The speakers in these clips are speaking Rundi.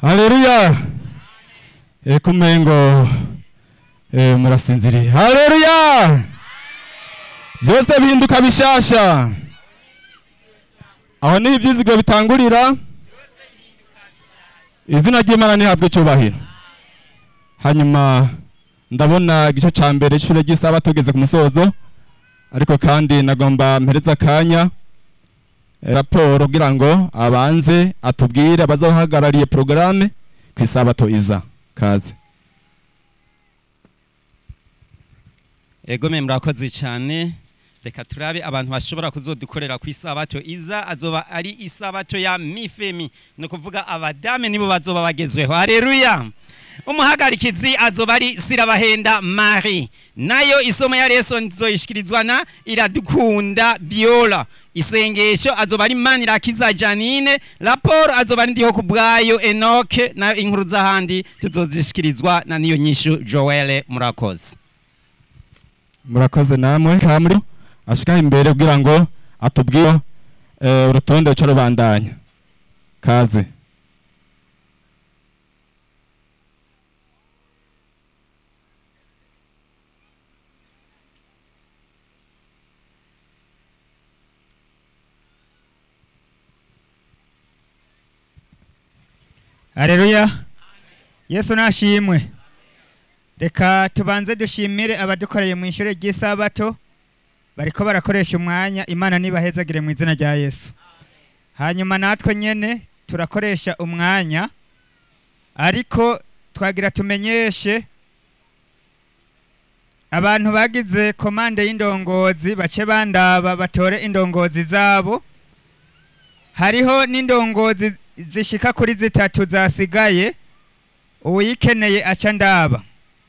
haleluya ekumengo eh, murasinziriye haleluya byose bihinduka bishasha aho niho ibyizigiro bitangurira izina ry'imana ntihabwe icyubahiro hanyuma ndabona igice cya mbere cy'ishure ry'isaba tugeze ku musozo ariko kandi nagomba mpereza akanya eh, raporo kugira ngo abanze atubwire abazahagarariye porogaramu ku isabato iza kaze ego mwe murakoze cyane reka turabe abantu bashobora kuzodukorera ku isabato iza azoba ari isabato ya mifemi ni ukuvuga abadame nibo bazoba bagezweho hareruya umuhagarikizi azoba ari sirabahenda mari nayo isomo ya leso nzoyishikirizwa na iradukunda viola isengesho azoba ari manirakiza janine raporo azoba ari ndiho ku bwayo enoke nayo inkuru z'ahandi tuzozishikirizwa na niyo nyishu joele murakoze murakoze namwe kamuri ashika imbere kugira ngo atubwire eh, urutonde ruca rubandanya kaze Haleluya. Yesu nashimwe. Reka tubanze dushimire abadukoreye mu ishure ry'isabato bariko barakoresha umwanya Imana nibahezagire mu izina rya Yesu. Hanyuma natwe nyene turakoresha umwanya ariko twagira tumenyeshe abantu bagize komande y'indongozi bace bandaba batore indongozi zabo hariho n'indongozi zishika kuri zitatu zasigaye uwikeneye aca ndaba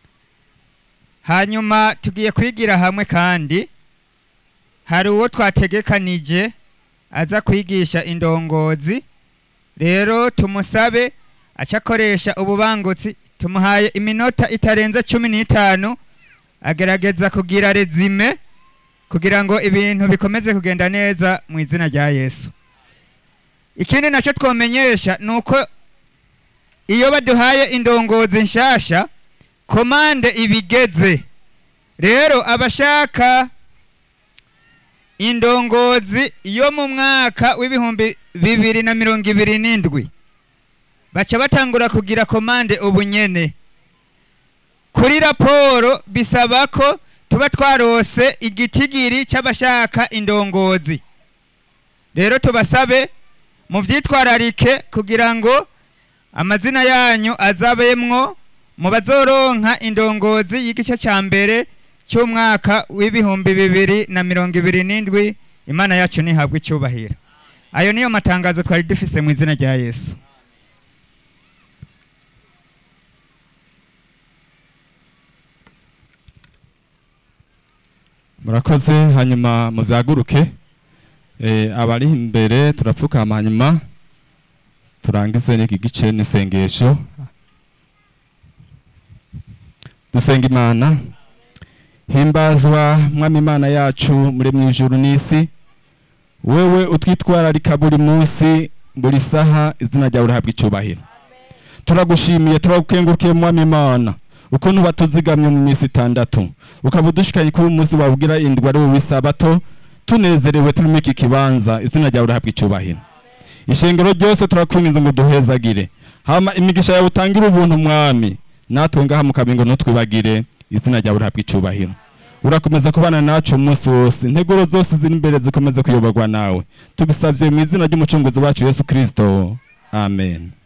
hanyuma tugiye kwigira hamwe kandi hari uwo twategekanije aza kwigisha indongozi rero tumusabe aca akoresha ububangutsi tumuhaye iminota itarenze cumi n'itanu agerageza kugira rezime kugira ngo ibintu bikomeze kugenda neza mu izina rya yesu ikindi nacyo twomenyesha ni uko iyo baduhaye indongozi nshasha komande ibigeze rero abashaka indongozi yo mu mwaka w'ibihumbi bibiri na mirongo ibiri n'indwi baca batangura kugira komande ubunyene kuri raporo bisaba ko tuba twarose igitigiri cy'abashaka indongozi rero tubasabe muvyitwararike kugira ngo amazina yanyu azabemwo mu bazoronka indongozi y'igice cya mbere cy'umwaka w'ibihumbi bibiri na mirongo ibiri n'indwi imana yacu ntihabwe icyubahiro ayo niyo matangazo twari dufise mu izina rya yesu murakoze hanyuma muvyaguruke eh, abari imbere turapfukama hanyuma turangize n'iki gice n'isengesho dusenga imana himbazwa mwami imana yacu muri mu ijuru n'isi wewe utwitwararika buri munsi buri saha izina ryawe rihabwa icyubahiro turagushimiye turagukengurukiye mwami imana ukuntu batuzigamye mu minsi itandatu ukaba udushikanye kuba umunsi wabwira indwi ari wowe isabato tunezerewe turimo iki kibanza izina ryawe rihabwa icyubahiro ishengero ryose turakwinginze ngo duhezagire hama imigisha yawe utangire ubuntu mwami natwe ngaha mu kabingo ntutwibagire izina ryawe rihabwa icyubahiro urakomeza kubana nacu umunsi wose integuro zose ziri imbere zikomeze kuyoborwa nawe tubisabye mu izina ry'umucunguzi wacu yesu kirisito amen